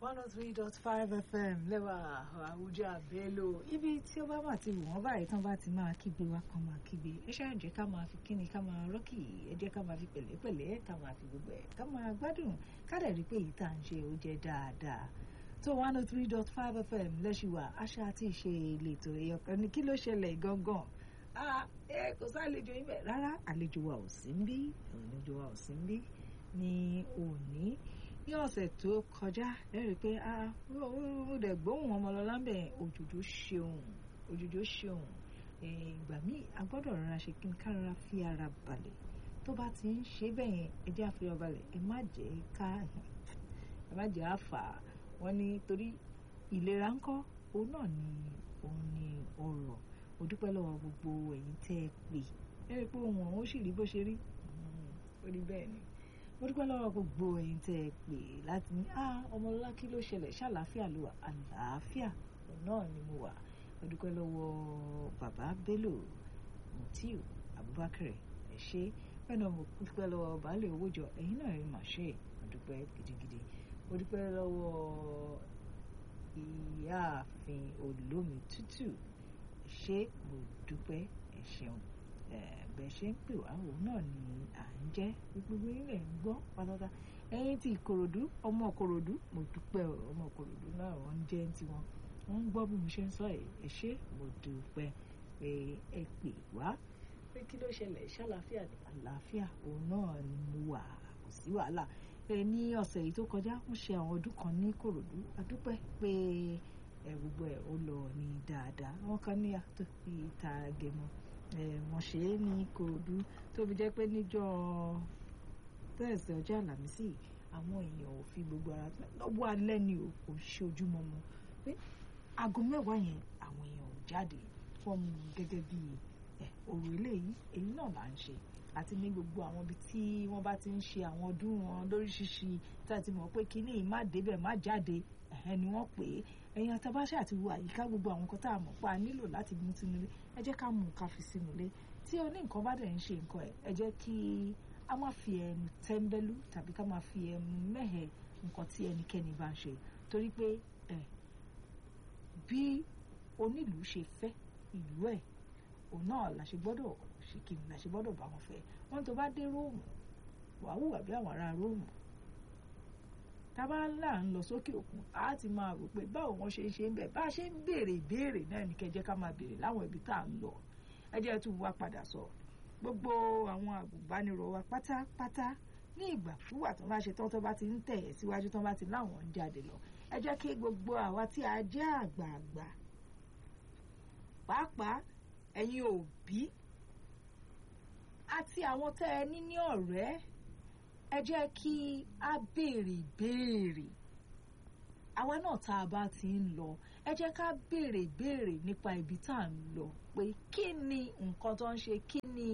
one oh three dot five fm lẹ́wà àwùjọ àbẹ́lò ibi tí ó bá mà ti wù wọ́n báyìí tán bá ti máa kígbe wá kan máa kígbe ẹ ṣáà jẹ́ ká máa fi kíni ká máa rọ́kì ẹ jẹ́ ká máa fi pẹ̀lẹ́pẹ̀lẹ́ ká máa fi gbogbo ẹ̀ ká máa gbádùn ká dẹ̀ rí pé èyí tá à ń ṣe ó jẹ́ dáadáa tó one oh three dot five fm lẹ́ṣùwà àṣà àti ìṣe ìletò ẹ̀yọ̀kan ní kí ló ṣẹlẹ̀ gangan ẹ kò sálejò yín bẹ́ẹ̀ rárá àlejò wa ò sí ń bí àlejò wa ò sí ń bí ní òní ní ọ̀sẹ̀ tó kọjá ẹ rí i pé ó dẹ̀ gbóhùn ọmọlọ́lá ń bẹ̀ òjòjò ṣeun òjòjò ṣeun ìgbà míì a gbọ́dọ̀ rọra ṣe kí n kára fi ara balẹ̀ tó bá ti ń ṣe bẹ́ẹ̀ yẹn ẹ jẹ́ àfihàn balẹ̀ ẹ má jẹ́ ká ẹ má jẹ́ àfà wọ́n ní torí ìlera ńkọ́ òun náà ni òun ni ọrọ̀ mo dúpẹ́ lọ́wọ́ gbogbo ẹ̀yin tẹ́ ẹ pè ẹ rí i pé òun ọ̀hún ó sì rí bó ṣe rí ó rí bẹ́ẹ̀ ni mo dúpẹ́ lọ́wọ́ gbogbo ẹ̀yin tẹ́ ẹ pè láti ní ah ọmọlọ́lá kí ló ṣẹlẹ̀ ṣàlàáfíà ló wà àlàáfíà náà ni mo wà mo dúpẹ́ lọ́wọ́ bàbá Bello Mutiu Abubakar ẹ ṣé bẹ́ẹ̀ náà mo dúpẹ́ lọ́wọ́ baálé owójọ ẹ̀yin náà rí màá ṣe mo dúpẹ́ gidigidi mo dúpẹ́ lọ́wọ́ ìyáàfin olómi tútù ẹ ṣé mo dúpẹ́ ẹ ṣeun bẹ́ẹ̀ ṣe ń pè wá òun náà ni à ń jẹ́ gbogbo ilẹ̀ ń gbọ́ pátápátá ẹ̀yin ti ìkòròdú ọmọ ìkòròdú mo dúpẹ́ ọmọ ìkòròdú náà wọ́n ń jẹ́ tiwọn wọ́n ń gbọ́ bí mo ṣe ń sọ ẹ̀ ṣé mo dúpẹ́ pé ẹ pè wá pé kí ló ṣẹlẹ̀ ṣàlàáfíà ní àlàáfíà òun náà ni mo wà kò sí wàhálà ẹ ní ọ̀sẹ̀ yìí tó kọjá wọ́n ṣe àwọn ọdún kan ní ìkòròdú a dúpẹ́ pé ẹ gbogbo ẹ̀ ó lọ ní dáadáa wọ́n kàn ní àtọ́ ìta gẹ̀mọ́ wọ́n ṣe é ní Ìkòròdú tó fi jẹ́ pé níjọ́ tẹ́ẹ̀sì ọjọ́ àlàmísì àwọn èèyàn ò fi gbogbo ara lọ́wọ́ alẹ́ ni ò kò ṣe ojúmọ́ mu pé aago mẹ́wàá yẹn àwọn èèyàn ò jáde fún mu gẹ́gẹ́ bí òrò eléyìí èyí náà là ń ṣe àti ní gbogbo àwọn ibi tí wọ́n bá ti ń ṣe àwọn ọdún wọn lóríṣiríṣi tá a ti mọ̀ pé kínní má débẹ̀ má jáde ẹ̀hẹ́n ni wọ́n pè é ẹ̀yin àtàbáṣà àti wo àyíká gbogbo àwọn nǹkan tá a mọ̀ pa nílò láti mú sínú ilé ẹ jẹ́ ká mú nǹkan fi sínú ilé tí oní nǹkan bá dẹ̀ ń ṣe nǹkan ẹ̀ ẹ jẹ́ kí a má fi ẹnu tẹ́ńbẹ́lú tàbí ká má fi ẹnu mẹ́hẹ̀ nǹkan tí ẹnikẹ́ni bá ń ṣe torí pé ẹ bí onílùú ṣe fẹ́ ìlú ẹ̀ òun náà la ṣe gbọ́dọ̀ ṣe kí ni la ṣe gbọ́dọ̀ bá wọn fẹ́ wọ́n tó bá dé róòmù wàá hùwà bí àwọn ará róòmù tábà là ń lọ sókè òkun a ti máa rò pé báwo wọn ṣe ń ṣe ń bẹ bá a ṣe ń béèrè ìbéèrè náà ní kẹjẹ ká máa béèrè láwọn ibi tá à ń lọ ẹ jẹ́ tún wá padà sọ gbogbo àwọn àgùnbánirọ̀ wa pátápátá ní ìgbàkúwà tó bá ṣe tán tó bá ti ń tẹ̀ ẹ́ síwájú tó bá ti láwọn ń jáde lọ ẹ jẹ́ kí gbogbo àwa tí a jẹ́ àgbààgbà pàápàá ẹ̀yin òbí àti àwọn tẹ́ ẹ ní ní ọ̀rẹ́ ẹ jẹ́ kí a béèrè ìbéèrè àwa náà tá a bá ti ń lọ ẹ jẹ́ ká béèrè ìbéèrè nípa ibi tá à ń lọ pé kí ni nǹkan tó ń ṣe kí ni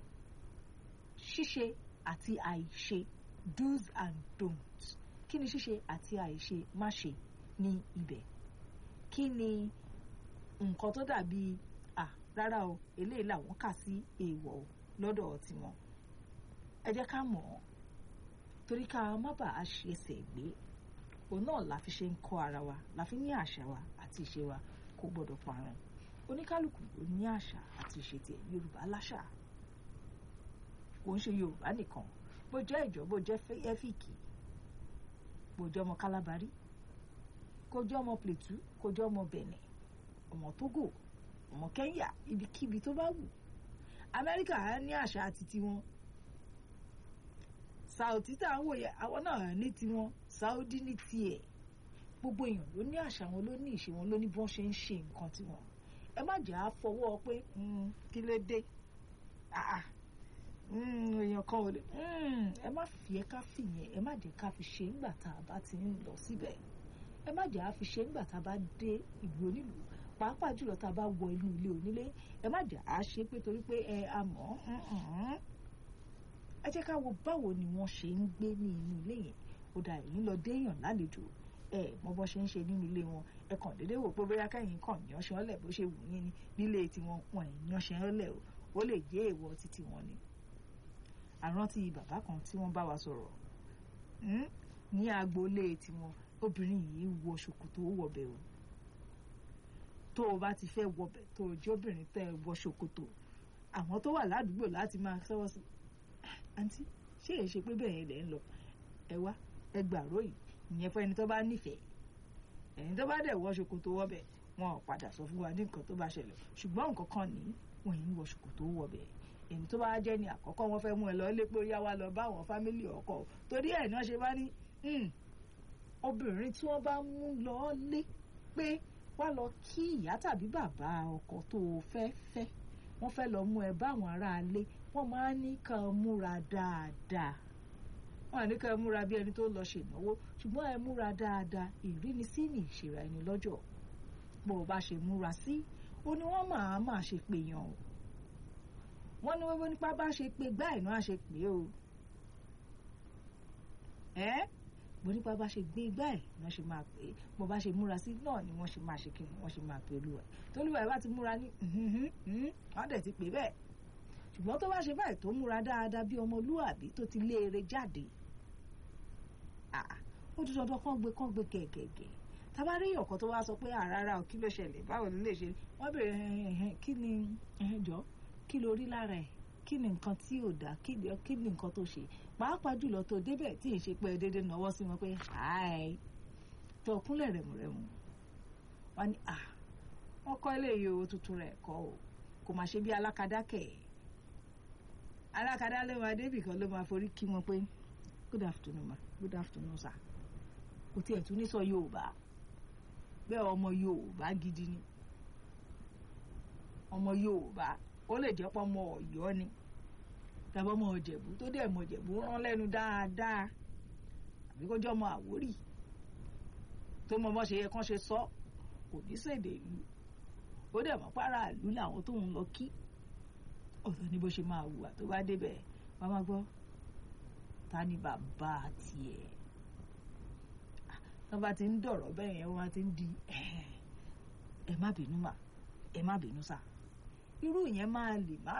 ṣíṣe àti àìṣe do's and don'ts kí ni ṣíṣe àti àìṣe má ṣe ní ibẹ̀ kí ni nǹkan tó dàbí à rárá o eléyìí làwọn kà sí èèwọ̀ lọ́dọ̀ tiwọn ẹ jẹ́ ká mọ̀ ọ́ torí ká má bàa ṣe ẹsẹ̀ gbé òun náà la fi ṣe ń kọ́ ara wa la fi ní àṣà wa àti ìṣe wa kò gbọ́dọ̀ parun oníkálukú ló ní àṣà àti ìṣe tiẹ̀ yorùbá láṣà kò ń ṣe yorùbá nìkan bó jẹ́ ìjọ bó jẹ́ ẹ́fíìkì bó jẹ́ ọmọ kálábárí kó jẹ́ ọmọ plẹ̀tù kó jẹ́ ọmọ bẹ̀nẹ̀ ọmọ tógò ọmọ kẹ́ńyà ibikíbi tó bá wù amẹ́ríkà á ní àṣà àti tiwọn Saudi tá à ń wòye àwọn náà ní tiwọn Saudi ní tiẹ̀ gbogbo èèyàn ló ní àṣà wọn ló ní ìṣe wọn ló ní bọ́n ṣe ń ṣe nǹkan tiwọn ẹ má jà á fọwọ́ pé kí ló dé èèyàn kan ò lè ẹ má fi ẹ ká fìyẹn ẹ má jẹ́ ká fi ṣe ńgbà tá a bá ti ń lọ síbẹ̀ ẹ má jẹ́ á fi ṣe ńgbà tá a bá dé ìlú onílùú pàápàá jùlọ tá a bá wọ inú ilé onílé ẹ má jẹ́ á ṣe pé torí pé ẹ a mọ̀ ọ́ ẹ jẹ́ ká wo báwo ni wọ́n ṣe ń gbé ní inú ilé yẹn ó dà èyí lọ déèyàn lálejò ẹ mọ bọ́ ṣe ń ṣe nínú ilé wọn ẹ kàn déédéé wò pé bóyá kẹ́yìn kàn yánṣẹ́ ọ̀lẹ̀ bó ṣe wù yín ni nílé tiwọn wọn ẹ̀ yánṣẹ́ ọ̀lẹ̀ o ó lè jẹ́ èèwọ̀ títí wọn ni. àrántí bàbá kan tí wọ́n bá wa sọ̀rọ̀ ní agboolé tiwọn obìnrin yìí wọ ṣòkòtò ó wọbẹ̀ o tó o bá ti fẹ́ wọbẹ̀ tó o jẹ́ obìnrin tẹ́ ẹ wọ ṣòkòtò àwọn tó wà ládùúgbò láti máa sọ́wọ́ sí àǹtí ṣé èyí ṣe pé bẹ́ẹ̀ yẹn lẹ̀ ń lọ ẹ wá ẹ gbàró yìí ìyẹn fún ẹni tó bá nífẹ̀ẹ́ ẹni tó bá dẹ̀ wọ ṣòkòtò wọbẹ̀ wọn ò padà sọ fún wa ní nǹkan tó bá ṣẹlẹ̀ ṣùgbọ́n nǹkan kan ní wọn yìí ń wọ ṣòkòtò wọbẹ̀ èyí tó bá jẹ́ ní àkọ́kọ́ wọn fẹ́ mú ẹ lọ lé pé ó yá wa lọ bá àwọn fámílì ọkọ torí ẹ̀ náà ṣe bá ní obìnrin tí wọ́n bá mú lọ lé pé wá lọ kí ìyá tàbí bàbá ọkọ tó o fẹ́ fẹ́ wọ́n fẹ́ lọ mú ẹ bá àwọn aráalé wọ́n máa ń ní ká múra dáadáa wọ́n á ní ká múra bí ẹni tó lọ ṣènáwó ṣùgbọ́n ẹ múra dáadáa ìrínisí ní ìṣèrà ẹni lọ́jọ́ bó o bá ṣe múra sí ó ní wọ́n máa máa ṣe pé yan o wọ́n ní wọ́n nípa bá ṣe pé gbá ìná àṣẹ pé o ẹ́ bó nípa bá ṣe gbé igbá ẹ̀ ni wọ́n ṣe máa pè é bó bá ṣe múra sí náà ni wọ́n ṣe máa ṣe kí ni wọ́n ṣe máa pè olúwa ẹ̀ tólúwa ẹ̀ bá ti múra ní wọ́n dẹ̀ ti pè bẹ́ẹ̀ ṣùgbọ́n tó bá ṣe báyìí tó múra dáadáa bí ọmọlúwàbí tó ti léere jáde ó ti dandan kán gbé kán gbé gẹ̀gẹ̀gẹ̀ tábà rí ọ̀kan tó wá sọ pé àràrà ò kí ló ṣẹlẹ̀ báwo ló lè ṣe wọ́n bèrè kí ni jọ kí ló rí lára ẹ̀ kí ni nǹkan tí ò dá kí ni nǹkan tó ṣe pàápàá jùlọ tó débẹ̀ tí ì ṣe pé dédé náwó sí wọn pé hi tó kúnlẹ̀ rẹ̀mùrẹ̀mù wọn ni à wọ́n kọ́ ilé yìí owó tuntun rẹ̀ kọ́ o kò máa ṣe bí alákadá kẹ̀ alákadá ló máa débì kan ló máa forí kí wọn pé good afternoon ma good afternoon sir kò tiẹ̀ tún ní sọ Yorùbá bẹ́ẹ̀ ọmọ Yorùbá gidi ni ọmọ Yorùbá ó lè jẹ́ pọ́ ọmọ Ọ̀yọ́ ni tàbí ọmọ Ìjẹ̀bú tó dẹ̀ mọ Ìjẹ̀bú rán lẹ́nu dáadáa àbí kó jẹ́ ọmọ Àwórì tó mọ bọ́ ṣe yẹ kán ṣe sọ kò ní ṣèdè ìlú ó dẹ̀ mọ́ pàrà ìlú làwọn tó ń lọ kí ọ̀tọ̀ ní bó ṣe máa hùwà tó bá débẹ̀ wọ́n máa gbọ́ ta ni bàbá tiẹ̀ tó bá ti ń dọ̀rọ̀ bẹ́ẹ̀ yẹn wọ́n ti ń di ẹ má bínú mà ẹ má bínú sà irú yẹn máa lè má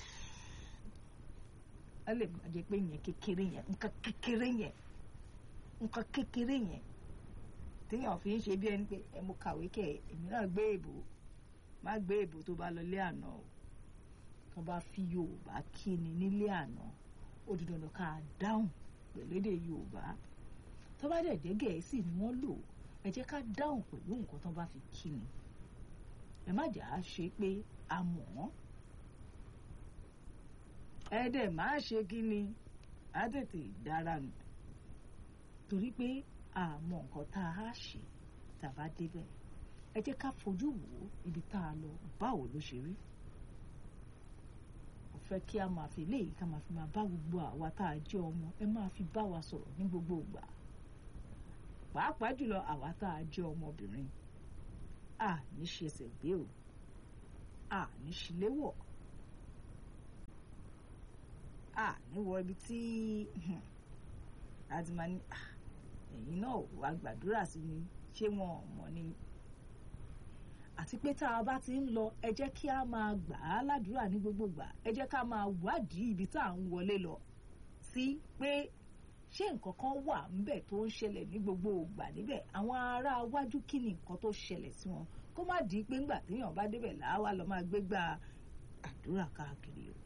ẹ lè má jẹ pé yẹn kékeré yẹn nǹkan kékeré yẹn nǹkan kékeré yẹn téèyàn fi ń ṣe bí ẹni pé ẹ mo kàwé kẹ èmi náà gbé èbò má gbé èbò tó bá lọ lé àná o tó bá fi Yorùbá kí ni nílé àná ó di dandan ká dáhùn pẹ̀lú èdè Yorùbá tó bá dẹ̀ jẹ́ Gẹ̀ẹ́sì ni wọ́n lò ẹ jẹ́ ká dáhùn pẹ̀lú nǹkan tó bá fi kí ni ẹ má jà á ṣe pé a mọ̀ wọ́n ẹ dẹ̀ má ṣe kí ni á tètè dára nù torí pé àmọ́ nǹkan tá a ṣe tàbá débẹ̀ ẹ jẹ́ ká fojú wò ó ibi tá a lọ báwo ló ṣe rí ó fẹ́ kí a máa fi léyìí ká máa fi máa bá gbogbo àwa tá a jẹ́ ọmọ ẹ máa fi bá wa sọ̀rọ̀ ní gbogbo ìgbà pàápàá jùlọ àwa tá a jẹ́ ọmọbìnrin a ní ṣe ẹsẹ̀ gbé o a ní ṣíléwọ̀ a ní wọ ibi tí láti máa ní ẹ̀yin náà wà gbàdúrà sí ni ṣé wọn ò mọ̀ ni àti pé tá a bá ti ń lọ ẹ jẹ́ kí a máa gbà á ládùúrà ní gbogbo gbà ẹ jẹ́ ká máa wádìí ibi tá à ń wọlé lọ sí pé ṣé nǹkan kan wà ńbẹ̀ tó ń ṣẹlẹ̀ ní gbogbo ìgbà níbẹ̀ àwọn ará iwájú kí ni nǹkan tó ṣẹlẹ̀ sí wọn kó má di pé ńgbà téèyàn bá débẹ̀ làwa lọ máa gbégbá àdúrà káàkiri o.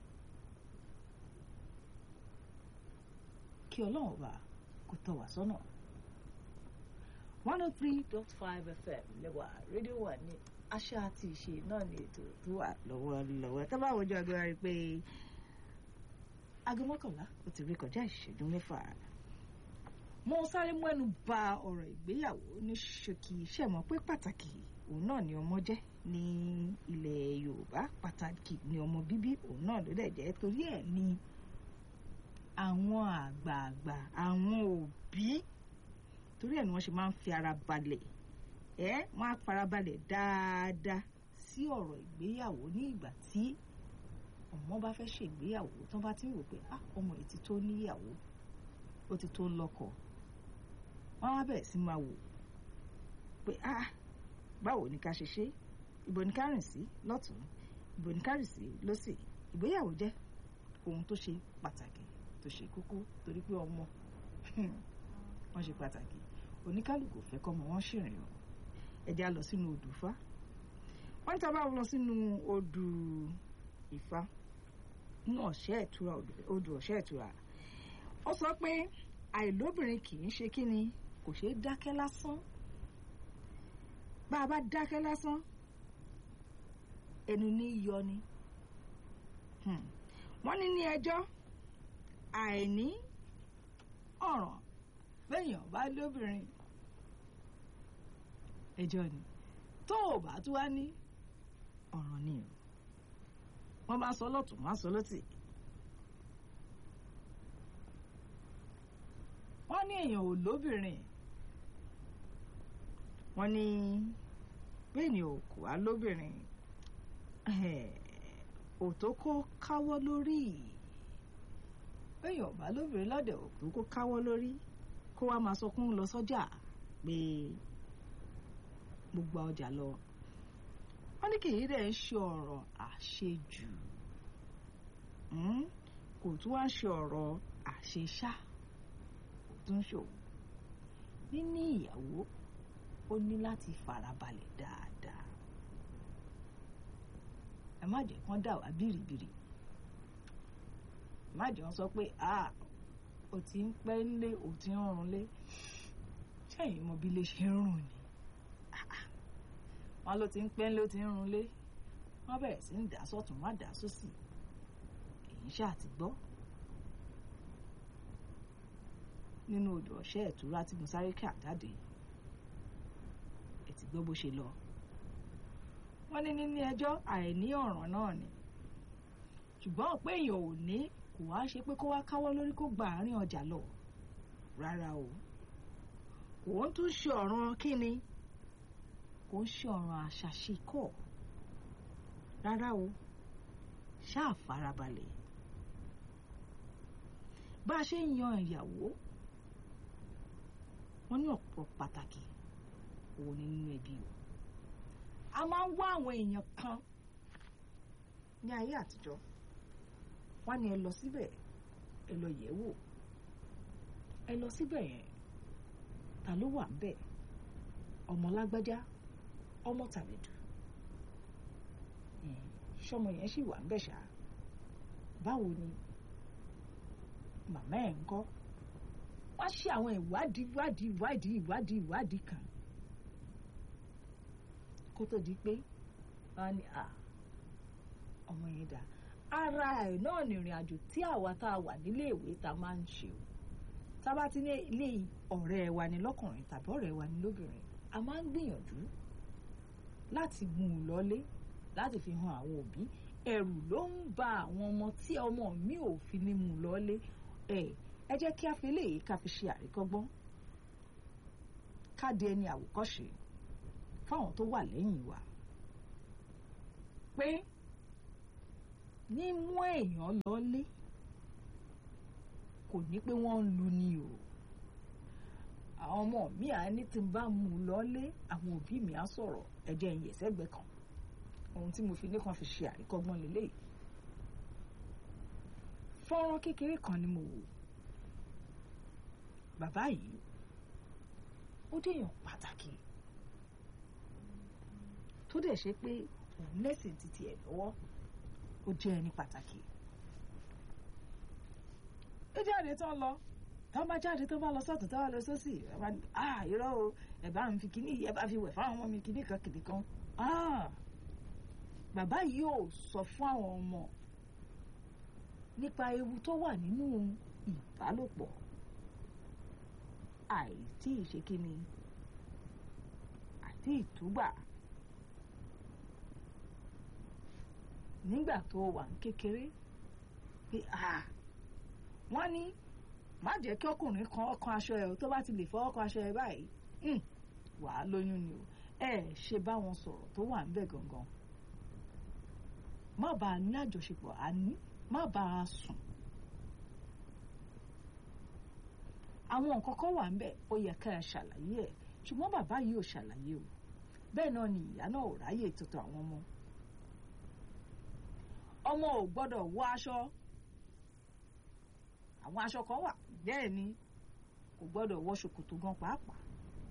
kí ọlọ́run bá kó tọ́ wá sọ́nà. one oh three dot five fm lẹ́wà rédíò wà ní àṣà àti ìṣe náà ní ètò tó wà lọ́wọ́lọ́wọ́ tá bá wojú agbára rí i pé aago mọ́kànlá ó ti rí kọjá ìṣẹ́jú mẹ́fà. mo sáré mẹ́nu bà ọ̀rọ̀ ìgbéyàwó ní ṣókí iṣẹ́ mọ̀ pé pàtàkì òun náà ni ọmọ jẹ́ ní ilẹ̀ yorùbá pàtàkì ni ọmọ bíbí òun náà ló dẹ̀ jẹ́ torí ẹ̀ ni àwọn àgbààgbà àwọn òbí torí ẹ̀ ni wọ́n ṣe máa ń fi ara balẹ̀ ẹ́ wọ́n á fara balẹ̀ dáadáa sí ọ̀rọ̀ ìgbéyàwó ní ìgbà tí ọmọ bá fẹ́ ṣègbéyàwó tán bá ti ń rò pé ah ọmọ yìí ti tó níyàwó ó ti tó lọ́kọ wọ́n á bẹ̀rẹ̀ sí máa wò pé ah báwo ni ká ṣe ṣe ìbò ní ká rìn sí lọ́tún ìbò ní ká rìn sí lọ́sì ìgbéyàwó jẹ́ ohun tó ṣe pàtàkì tó ṣe kókó torí pé ọmọ wọ́n ṣe pàtàkì ó oníkálukú fẹ́ kọ́ ọmọ wọn ṣìrìn o ẹ̀jẹ̀ á lọ sínú odù Ifá wọ́n ní tábà lọ sínú odù Ifá nínú ọ̀ṣẹ́ ìtura odù ọ̀ṣẹ́ ìtura ó sọ pé àìlóbìnrin kì í ṣe kí ni kò ṣeé dákẹ́ lásán bá a bá dákẹ́ lásán ẹnu ní yọ ni wọ́n ní ní ẹjọ́ àìní ọ̀ràn bẹ́yàn bá lóbìnrin ẹjọ́ ni tó o bá tún wá ní ọ̀ràn ni o wọ́n bá sọ lọ́tún wọ́n á sọ lọ́tì. wọ́n ní èèyàn ò lóbìnrin wọ́n ní bẹ́ẹ̀ni ò kò wá lóbìnrin òtó kó káwọ́ lórí èèyàn bá lóbìnrin lọ́dẹ̀ òtó kó káwọ́ lórí kó wá máa sọ kún lọ sọ́jà pé gbogbo ọjà lọ wọ́n ní kìí dẹ̀ ń ṣe ọ̀rọ̀ àṣejù kò tún wá ṣe ọ̀rọ̀ àṣeṣá kò tún ṣòwò níní ìyàwó ó ní láti farabalẹ̀ dáadáa ẹ má jẹ́ kán dà wá bìrìbìrì má jẹ́ wọ́n sọ pé a ò ti ń pẹ́ ńlé ò ti ń rún lé ṣẹ́yìn mọ bí lè ṣe ń rùn ni wọn ló ti ń pẹ́ ńlé ó ti ń rún lé wọ́n bẹ̀rẹ̀ sí ń dà sọ́tún má dà sósì èyí ṣáà ti gbọ́ nínú odò ọ̀ṣẹ́ ìtura tí mo sáré kà jáde ẹ ti gbọ́ bó ṣe lọ wọ́n ní níní ẹjọ́ àìní ọ̀ràn náà ni ṣùgbọ́n pé èèyàn ò ní kò wá ṣe pé kó wá káwọ́ lórí kó gba àárín ọjà lọ rárá o kò ń tún ṣe ọ̀ràn kíni kò ń ṣe ọ̀ràn àṣàṣekọ̀ rárá o ṣáà farabalẹ̀ bá a ṣe ń yan ìyàwó wọ́n ní ọ̀pọ̀ pàtàkì òun ni nínú ẹbí o a máa ń wá àwọn èèyàn kan ní ayé àtijọ́ wọ́n ní ẹ lọ síbẹ̀ ẹ lọ yẹ̀ wò ẹ lọ síbẹ̀ yẹn ta ló wà ńbẹ̀ ọmọ lágbájá ọmọ tàbẹ̀dù ṣọmọ yẹn sì wà ńbẹ̀ ṣá báwo ni màmá ẹ̀ ń kọ́ wọ́n ṣe àwọn ìwádìí ìwádìí ìwádìí ìwádìí ìwádìí kan kó tó di pé wọ́n ní à ọmọ yẹn dà ara ẹ̀ náà ní ìrìn àjò tí àwa tá a wà nílé ìwé ta máa ń ṣe o tá a bá ti ní ilé ọ̀rẹ́ wa ní lọ́kùnrin tàbí ọ̀rẹ́ wa ní lóbìnrin a máa ń gbìyànjú láti mú un lọ́lé láti fi hàn àwọn òbí ẹ̀rù ló ń ba àwọn ọmọ tí ọmọ mi ò fi ní mú un lọ́lé ẹ̀ ẹ jẹ́ kí a fi eléyìí ká fi ṣe àríkọ́gbọ́n ká di ẹni àwòkọ́ṣe fáwọn tó wà lẹ́yìn wa pé mímú èèyàn lọ́lé kò ní pé wọ́n ń lu ni o àwọn ọmọ mi à ní tí n bá mú un lọ́lé àwọn òbí mi á sọ̀rọ̀ ẹ̀jẹ̀ ń yẹ̀sẹ̀gbẹ́ kan ohun tí mo fi ní kan fi ṣe àríkọ́gbọ́n lélẹ́yìí fọ́nrán kékeré kan ni mo wò bàbá yìí ó déèyàn pàtàkì tó dẹ̀ ṣe pé òun lẹ́sìn títí ẹ̀ lọ́wọ́ ó jẹ́ ẹni pàtàkì ó jáde tán lọ tán bá jáde tán bá lọ sọ́tún tán bá lọ sósì ẹ bá ní ah irọ́ o ẹ bá ń fi kíní ẹ bá fi wẹ̀ fáwọn ọmọ mi kíní kan kìnì kan ah bàbá yìí ò sọ fún àwọn ọmọ nípa ewu tó wà nínú ìbálòpọ̀ àìtí ìṣekíni àti ìtúgbà nígbà tó wà ní kékeré pé ah wọ́n ní má jẹ́ kí ọkùnrin kan ọkàn aṣọ ẹ̀ tó bá ti lè fọwọ́ kan aṣọ ẹ̀ báyìí wàá lóyún ni o ẹ ṣe bá wọn sọ̀rọ̀ tó wà ń bẹ̀ gangan má bá a ní àjọṣepọ̀ àní má bá a sùn àwọn nǹkan kan wà ń bẹ̀ ó yẹ ká ẹ ṣàlàyé ẹ̀ ṣùgbọ́n bàbá yìí ò ṣàlàyé o bẹ́ẹ̀ náà ni ìyá náà ò ráyè tuntun àwọn ọmọ ọmọ ò gbọ́dọ̀ wọ aṣọ àwọn aṣọ kan wà bẹ́ẹ̀ ni kò gbọ́dọ̀ wọ ṣòkòtò gan pàápàá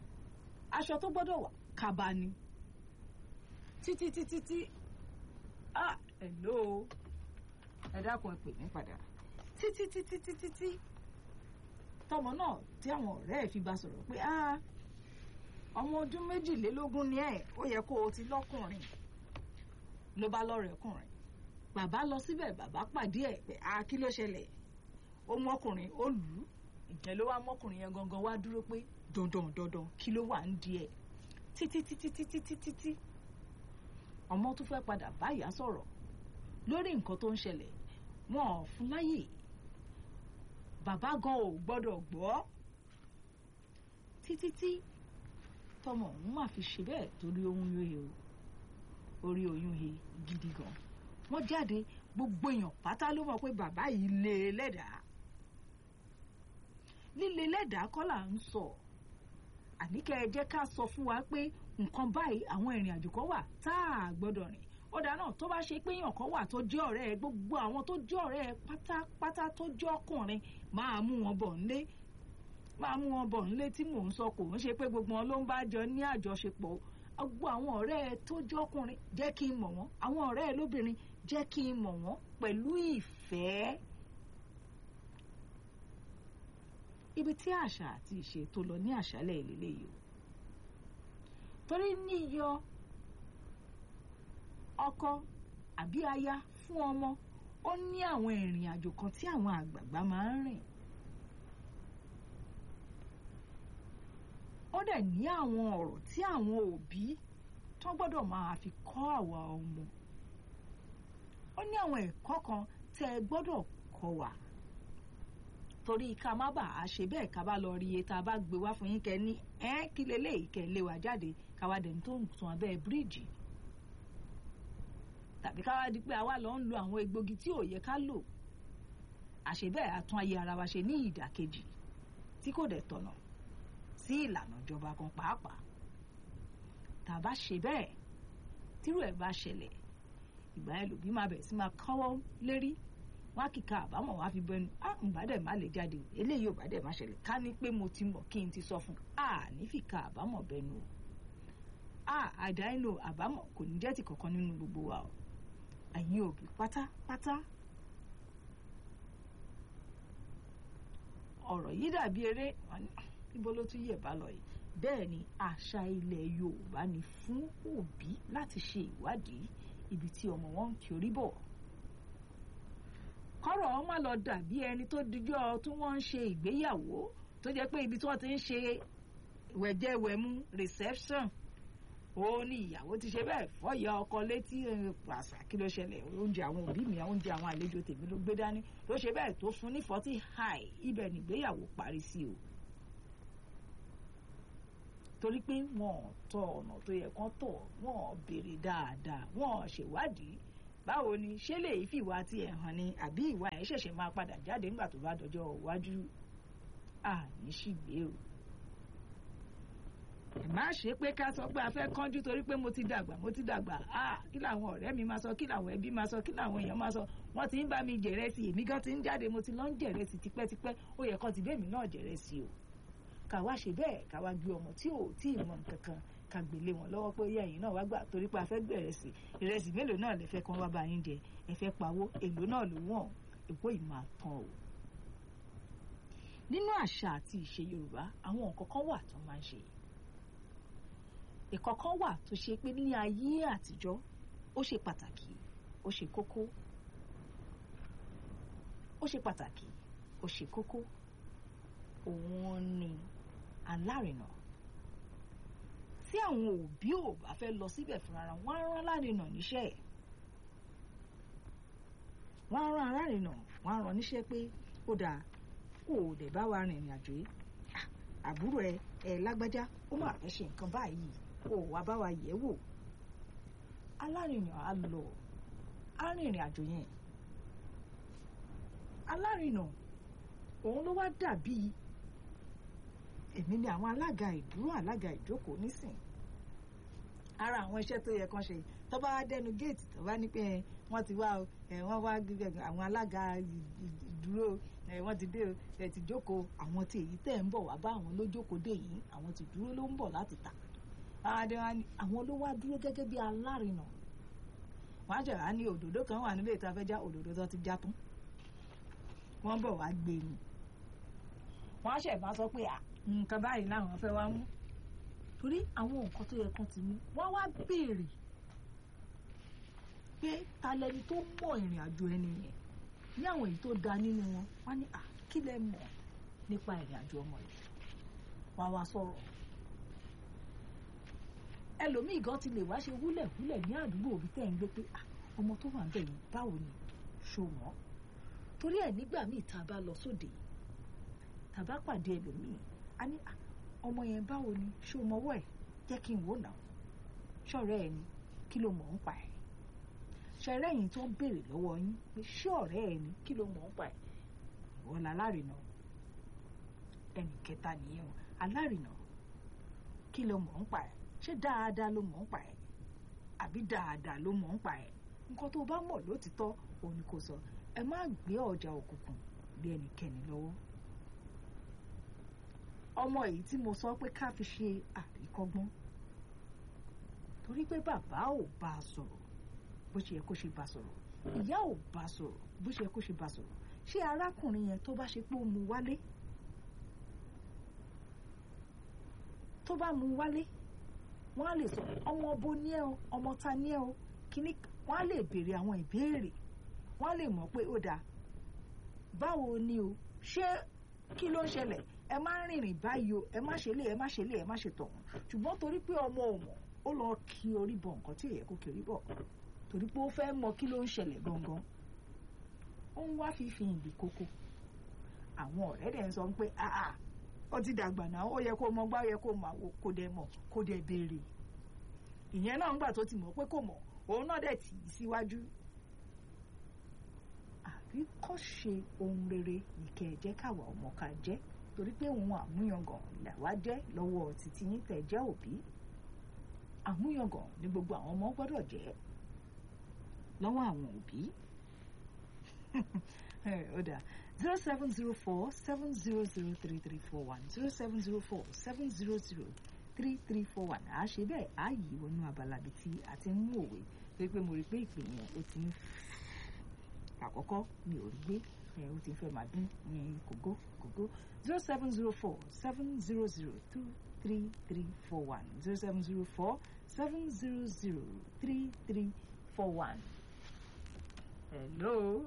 aṣọ tó gbọ́dọ̀ wà kaba ni títí títí tí ah hello ẹ dákun ẹ pè mí padà títí títí títí tí tọmọ náà tí àwọn ọ̀rẹ́ ẹ̀ fi bá sọ̀rọ̀ pé ah ọmọ ọdún méjìlélógún ni ẹ ó yẹ kó o ti lọ́kùnrin ló bá lọ́rẹ̀ẹ́kùnrin bàbá lọ síbẹ̀ bàbá pàdé ẹ̀ pé a kí ló ṣẹlẹ̀ ó mọ́kùnrin ó lù ú ìjẹ́ ló wá mọ́kùnrin yẹn gangan wá dúró pé dandan dandan kí ló wà ń di ẹ̀ títí títí títí títí tí ọmọ tó fẹ́ padà bá ìyá sọ̀rọ̀ lórí nǹkan tó ń ṣẹlẹ̀ wọn ò fún láyè bàbá gan ò gbọ́dọ̀ gbọ́ títí tí tọmọ òun máa fi ṣe bẹ́ẹ̀ torí oyún he o orí oyún he gidi gan wọ́n jáde gbogbo èèyàn pátá ló mọ̀ pé bàbá yìí lé e lẹ́dàá líle lẹ́dàá kọ́ là ń sọ àní kẹ́ ẹ jẹ́ ká sọ fún wa pé nǹkan báyìí àwọn ìrìn àjò kan wà tá a gbọ́dọ̀ rìn ó dáa náà tó bá ṣe pé èèyàn kan wà tó jẹ́ ọ̀rẹ́ ẹ gbogbo àwọn tó jẹ́ ọ̀rẹ́ ẹ pátápátá tó jẹ́ ọkùnrin máa mú wọn bọ̀ nílé máa mú wọn bọ̀ nílé tí mò ń sọ kò ń ṣe pé gbogbo wọn ló ń bá jọ ní àjọṣepọ̀ gbogbo àwọn ọ̀rẹ́ ẹ tó jẹ́ ọkùnrin jẹ́ kí n mọ̀ wọ́n àwọn ọ̀rẹ́ ẹ lóbìnrin jẹ́ kí n mọ̀ wọ́n pẹ̀lú ìfẹ́ ibi tí àṣà àti ìṣe tó lọ ní àṣálẹ̀ ìlélẹ̀ yìí o torí níyọ ọkọ àbí aya fún ọmọ ó ní àwọn ìrìn àjò kan tí àwọn àgbààgbà máa ń rìn ó dẹ̀ ní àwọn ọ̀rọ̀ tí àwọn òbí tó gbọ́dọ̀ máa fi kọ́ àwa ọmọ ó ní àwọn ẹ̀kọ́ kan tẹ́ ẹ gbọ́dọ̀ kọ́ wa torí ká má bàa ṣe bẹ́ẹ̀ ká bá lọ rí iye tá a bá gbé wá fún yín kẹ́ ní ẹ́ kí leléyìí kẹ́ lé wa jáde káwa dẹ̀ tó ń tún abẹ́ bíríìjì tàbí káwa di pé àwa lọ ń lo àwọn egbògi tí ò yẹ ká lò àṣẹ bẹ́ẹ̀ a tún ayé ara wa ṣe ní ìdàkejì tí kò dẹ̀ tọ̀nà sí ìlànà ìjọba kan pàápàá tá a bá ṣe bẹ́ẹ̀ tírú ẹ̀ bá ṣẹlẹ̀ ìgbà yẹn lòbí máa bẹ̀rẹ̀ sí máa kọ́wọ́ lérí wá kíka àbámọ̀ wá fi bẹnu á ń bá dẹ̀ má lè jáde eléyìí ò bá dẹ̀ má ṣẹlẹ̀ ká ní pé mo ti mọ̀ kí n ti sọ fún a ní fìkà àbámọ̀ bẹnu o a àdáìlò àbámọ̀ kò ní jẹ́ ti kankan nínú gbogbo wa o ẹ̀yin òbí pátápátá ọ̀rọ̀ yìí dàbí eré níbo ló tún yẹ̀ bá lọ yìí bẹ́ẹ̀ ni àṣà ilẹ̀ Yorùbá ni fún òbí láti ṣe ìwádìí ibi tí ọmọ wọn ń kiri bọ̀ kọ́rọ̀ wọn má lọ dàbí ẹni tó dijọ́ tí wọ́n ń ṣe ìgbéyàwó tó jẹ́ pé ibi tí wọ́n ti ń ṣe wẹ̀jẹ̀wẹ̀mu reception ó ní ìyàwó ti ṣe bẹ́ẹ̀ fọ́yà ọkọ létí àṣà kí ló ṣẹlẹ̀ oúnjẹ àwọn òbí mi oúnjẹ àwọn àlejò tèmi ló gbé dání ló ṣe bẹ́ẹ̀ tó fún ní forty high ibẹ̀ nígbéyàwó parí sí o torí pé wọn ò tọ ọ̀nà tó yẹ kán tọ̀ wọn ò béèrè dáadáa wọn ò ṣèwádìí báwo ni ṣé lè fi ìwà tiẹ̀ hàn ni àbí ìwà ẹ̀ ṣẹ̀ṣẹ̀ máa padà jáde nígbà tó bá dọjọ́ iwájú àní ṣìgbé o ẹ má ṣe pé ká sọ pé a fẹ́ kánjú torí pé mo ti dàgbà mo ti dàgbà ah kí làwọn ọ̀rẹ́ mi máa sọ kí làwọn ẹbí máa sọ kí làwọn èèyàn máa sọ wọ́n ti ń bá mi jẹ̀rẹ̀sì èmi gan ti ń jáde mo ti lọ ń jẹ̀rẹ̀sì tipẹ́tipẹ́ ó yẹ kán ti bẹ́ẹ̀ mi náà jẹ̀rẹ̀sì o ká wá ṣe bẹ́ẹ̀ ká wá gbé ọmọ tí ò tí ì mọ nǹkan kan ká gbélé wọn lọ́wọ́ pé yẹ ẹ̀yin náà wá gbà torí pé a fẹ́ gbé ìrẹsì ìrẹsì mélòó náà lẹ fẹ́ kán wá bá yín jẹ ẹ fẹ́ pawó èlò náà ló wọ̀n èkó yìí máa tán o. nínú àṣà àti ìṣe Yorùbá àwọn nǹkan kan wà tó máa ń ṣe ìkọ̀kan wà tó ṣe pé ní ayé àtijọ́ ó ṣe pàtàkì ó ṣe kókó ó ṣe pàtàkì ó ṣe kókó òun ni alárinà tí àwọn òbí ò bá fẹ́ lọ síbẹ̀ fúnra wọn á rán alárinà níṣẹ́ wọ́n á rán alárinà wọ́n á rán níṣẹ́ pé ó dáa kó o dẹ̀ bá wa rìnrìn àjò yìí àbúrò ẹ ẹ lágbájá ó mà fẹ́ ṣe nǹkan báyìí kó o wá bá wa yẹ̀ wò alárinà á lọ á rìnrìn àjò yẹn alárinà òun ló wá dàbí èmi ni àwọn alága ìdúró alága ìjókòó nísìn ara àwọn iṣẹ́ tó yẹ kán ṣe tó bá dẹnu géètì tó bá ní pé wọ́n ti wá wọ́n wá àwọn alága dúró ẹ wọ́n ti dé o ẹ ti jókòó àwọn tí èyí tẹ̀ ń bọ̀ wá bá àwọn ló jókòó dé yìí àwọn ti dúró ló ń bọ̀ láti tà àwọn ló wá dúró gẹ́gẹ́ bí alárinà wọ́n á jẹ̀ wá ní òdòdó kan wà nílé ìta fẹ́ já òdòdó tó ti já tán wọ́n bọ̀ wá gbé ni wọ́n á ṣẹ̀ bá sọ pé nǹkan báyìí làwọn fẹ́ wá mú torí àwọn nǹkan tó yẹ kán ti mú wọ́n wá béèrè pé ta lẹni tó mọ ìrìn àjò ẹni yẹn ní àwọn èyí tó da nínú wọn wọ́n ní à kí lẹ mọ̀ nípa ìrìn àjò ọmọ yìí wọ́n á wá sọ̀rọ̀ ẹlòmíì gan ti lè wá ṣe wúlẹ̀wúlẹ̀ ní àdúgbò òbí tẹ̀ ń gbé pé ọmọ tó wà ń bẹ̀ yìí báwo ni ṣó wọ́n torí ẹ̀ nígbà míì tá a bá lọ sóde tá a bá pàdé ẹlòmíì a ní ọmọ yẹn báwo ni ṣó mọwọ́ ẹ̀ jẹ́ kí n wò náà ṣọ̀rẹ́ ẹ̀ ni kí ló mọ̀ ń pa ẹ̀ ṣẹ̀rẹ́ yìí tó ń béèrè lọ́wọ́ yín pé ṣé ọ̀rẹ́ ẹ̀ ni kí ló mọ̀ ń pa ẹ̀ ìwọ la alárìnà ẹnì kẹta nìyẹn o alárìnà kí ló mọ̀ ń pa ẹ̀ ṣé dáadáa ló mọ̀ ń pa ẹ̀ àbí dáadáa ló mọ̀ ń pa ẹ̀ nǹkan tó bá mọ̀ lótìtọ́ òun ni kò sọ ẹ má gbé ọjà òkùnkùn lé ẹnikẹ́ni lọ́wọ́ ọmọ èyí tí mo sọ pé ká fi ṣe àríkọ́gbọ́n torí pé bàbá ò bá a sọ̀rọ̀ bó ṣe yẹ kó ṣe bá a sọ̀rọ̀ ìyá ò bá a sọ̀rọ̀ bó ṣe yẹ kó ṣe bá a sọ̀rọ̀ ṣé arákùnrin yẹn tó bá ṣe pé ó mu wálé tó bá mu wálé wọ́n á lè sọ ọmọ ọbọ ní ẹ o ọmọ ta ní ẹ o kíní wọ́n á lè béèrè àwọn ìbéèrè wọ́n á lè mọ̀ pé ó dáa báwo ni o ṣé kí ló ń ṣẹlẹ̀ ẹ má rìnrìn báyìí o ẹ má ṣe lé ẹ má ṣe lé ẹ má ṣe tọ̀hún ṣùgbọ́n torí pé ọmọ ò mọ̀ ó lọ kí orí bọ nǹkan tí èyẹ kó kí orí bọ̀ torí pé ó fẹ́ mọ kí ló ń ṣẹlẹ̀ gangan ó ń wá fífi ìdí kókó àwọn ọ̀rẹ́ dẹ̀ ń sọ pé àà ó ti dàgbà náà ó yẹ kó mọ gbá ó yẹ kó mọ àwo kó dẹ̀ mọ̀ kó dẹ̀ béèrè ìyẹn náà ń gbà tó ti mọ̀ pé kò mọ̀ òun náà dẹ̀ tì í síwájú àríkọ́ṣe ohun rere nìkẹ́ ẹ jẹ́ káwa ọmọ ká jẹ́ torí pé òun àmúyangàn làwa jẹ́ lọ́wọ́ títí yín tẹ̀ jẹ́ òbí àmúyangàn ni gbogbo àwọn ọmọ gbọ́dọ̀ jẹ́ lọ́wọ́ àwọn òbí ó dáa zero seven zero four seven zero zero three three four one zero seven zero four seven zero zero three three four one àá ṣe bẹ́ẹ̀ á yí wọnú abala bíi tí a ti ń mú òwe pé pé mo rí pé ìpè yẹn ó ti ń àkọ́kọ́ mi ò rí gbé ẹ̀ ó ti fẹ́ máa dín ní kògó kògó zero seven zero four seven zero zero two three three four one zero seven zero four seven zero zero three three four one. hello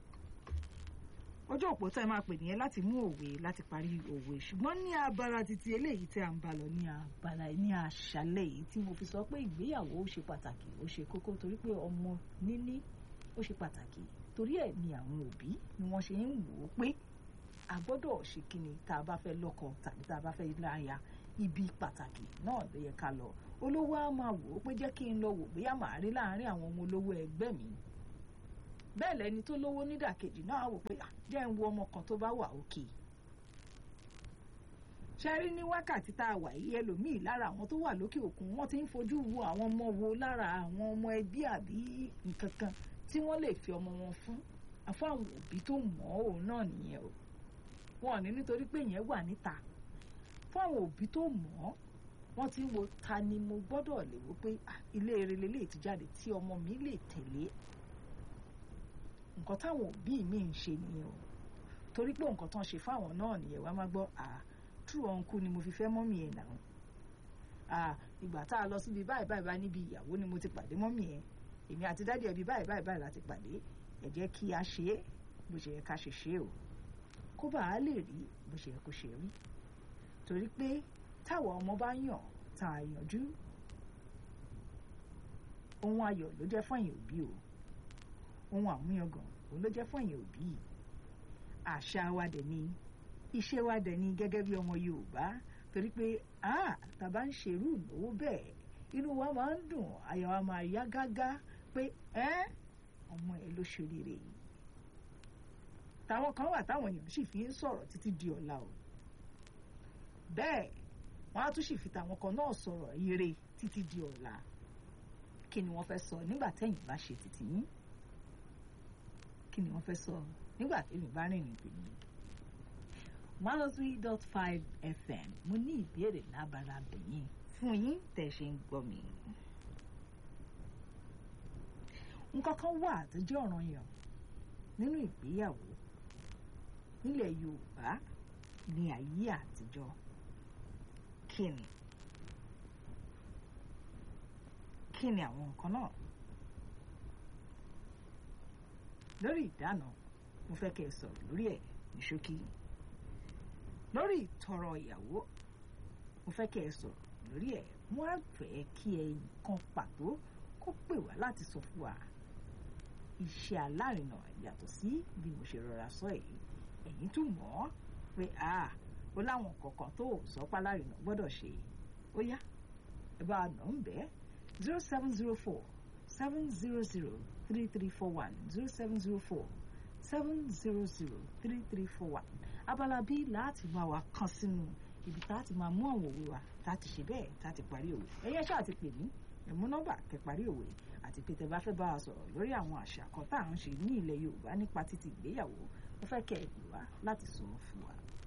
ojú òpó tá ẹ máa pè nìyẹn láti mú òwe láti parí òwe ṣùgbọ́n ní abala títí eléyìí tí a ń bá lọ ní abala ní àṣálẹ́ yìí tí mo fi sọ pé ìgbéyàwó ó ṣe pàtàkì ó ṣe kókó torí pé ọmọ níní ó ṣe pàtàkì torí ẹ̀ ni àwọn òbí ni wọ́n ṣe ń wò ó pé a gbọ́dọ̀ ṣe kíni tá a bá fẹ́ lọ́kọ tàbí tá a bá fẹ́ láya ibi pàtàkì náà ló yẹ ká lọ olówó á máa wò ó pé jẹ́ kí n lọ wò bóyá màá rí láàárín àwọn ọmọ olówó ẹgbẹ́ mi bẹ́ẹ̀ lẹni tó lówó nídàkejì náà á wò pé jẹ́ ń wo ọmọ kan tó bá wà òkè ṣe rí ní wákàtí tá a wà yìí ẹlòmíì lára àwọn tó wà lókè òkun wọ́n ti ń fojú wo àwọn ọmọ wo lára àwọn ọmọ ẹbí àbí nǹkan kan tí wọ́n lè fi ọmọ wọn fún àfọ àwọn òbí tó mọ̀ ọ́ òun náà nìyẹn o wọn ò ní nítorí pé yẹn wà níta fún àwọn òbí tó mọ̀ ọ́ wọ́n ti ń wo ta ni mo gbọ́dọ̀ lè wò pé ilé eré lélẹ̀ ti jáde tí ọmọ mi lè tẹ̀lé nǹkan táwọn òbí mi ń ṣe nìyẹn o torí pé nǹkan tán ṣe fáwọn náà nìyẹn wàá má gbọ́ à true uncle ni mo fi fẹ́ mọ́mì ẹ̀ náà à ìgbà tá a lọ síbi báyìí báyìí báyìí níbi ìyàwó ni mo ti pàdé mọ́mì ẹ̀ èmi àti dádì ẹbí báyìí báyìí báyìí láti pàdé ẹ jẹ́ kí a ṣe é bó ṣe yẹ ká ṣe ṣe o kó bá a lè rí bó ṣe yẹ kó ṣe rí torí pé táwa ọmọ bá yàn tá a yànjú ohun ayọ̀ ló jẹ́ fún ẹ̀yin òbí o ohun àmúyangàn òun ló jẹ́ fún ẹ̀yin òbí àṣà wa dẹ̀ ni iṣẹ́ wa dẹ̀ ni gẹ́gẹ́ bí ọmọ Yorùbá torí pé ah tàbá ń ṣerú ìnáwó bẹ́ẹ̀ inú wa máa ń dùn àyà wa máa yá gágá pé ẹ́ ọmọ ẹ ló ṣoríire yìí táwọn kan wà táwọn èèyàn sì fi ń sọ̀rọ̀ títí di ọ̀la o bẹ́ẹ̀ wọ́n á tún sì fi tàwọn kan náà sọ̀rọ̀ ire títí di ọ̀la kí ni wọ́n fẹ́ sọ nígbà tẹ́yìn bá ṣe títí yín kí ni wọ́n fẹ́ sọ nígbà tèmi bá rìnrìn tèmi one oh three dot five fm mo ní ìbéèrè lábala bẹ̀yìn fún yín tẹ̀ ṣe ń gbọ́ mi. nǹkan kan wà tó jẹ́ ọ̀ranyàn nínú ìgbéyàwó nílẹ̀ yorùbá ní ayé àtijọ́ kí ni kí ni àwọn nǹkan náà lórí ìdáná mo fẹ́ kẹ́ ẹ sọ̀rọ̀ lórí ẹ̀ ní ṣókí lórí ìtọrọ ìyàwó mo fẹ́ kẹ́ ẹ sọ̀rọ̀ lórí ẹ̀ mo á fẹ́ kí ẹ nǹkan pàtó kó pè wá láti sọ fún wa iṣẹ́ alárinà yàtọ̀ sí bí mo ṣe rọra sọ èyí ẹ̀yin tún mọ̀ ọ́ pé ó láwọn kọ̀ọ̀kan tó sọ pálárinà gbọ́dọ̀ ṣe ó yá ẹ bá a nà ń bẹ́ẹ̀ zero seven zero four seven zero zero three three four one zero seven zero four seven zero zero three three four one abala bíi láti máa wá kan sínú ibi tá a ti máa mú àwọn òwe wa tá a ti ṣe bẹ́ẹ̀ tá a ti parí òwe ẹ̀yẹ́ ṣáà ti pè mí ẹ̀mú nọ́mbà kẹ́ parí òwe àti pé tẹ́ bá fẹ́ bá wa sọ̀rọ̀ lórí àwọn àṣà kan tá à ń ṣe ní ilẹ̀ Yorùbá nípa títí ìgbéyàwó mo fẹ́ kẹ́ ẹ pè wá láti sọ fún wa.